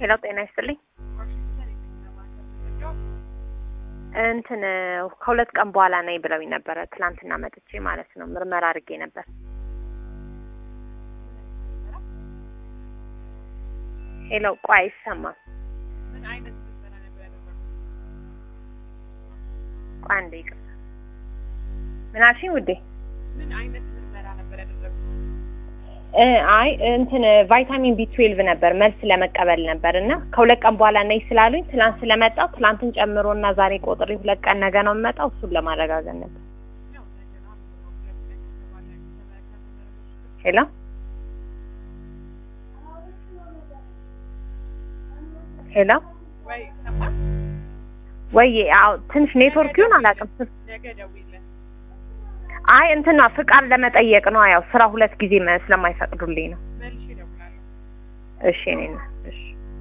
ሄሎ ጤና ይስጥልኝ። እንትን ከሁለት ቀን በኋላ ነኝ ብለውኝ ነበረ። ትላንትና መጥቼ ማለት ነው ምርመራ አድርጌ ነበር። ሄሎ ቆይ አይሰማም። ምን አይነት ምርመራ ነበር ያደረጉት? ቆይ አንዴ ይቅርታ። ምን አልሽኝ ውዴ? ምን አይነት ምርመራ ነበር ያደረጉት? እ አይ እንትን ቫይታሚን ቢ ትዌልቭ ነበር መልስ ለመቀበል ነበር እና ከሁለት ቀን በኋላ ነኝ ስላሉኝ ትላንት ስለመጣው ትላንትን ጨምሮ እና ዛሬ ቆጥሬ ሁለት ቀን ነገ ነው የምመጣው እሱን ለማረጋገጥ ነበር። ያው ነገ ነው የሚሆነው። ሁለት ቀን ከተባለ ከተመረመሩት ሄሎ ሄሎ ወይ ሰማን ወይ አዎ ትንሽ ኔትወርክ ይሁን አላውቅም። ነገ ደውይለት። አይ እንትን ነው ፍቃድ ለመጠየቅ ነው። ያው ስራ ሁለት ጊዜ መ- ስለማይፈቅዱልኝ ነው። መልሼ እደውላለሁ። እሺ እኔ እሺ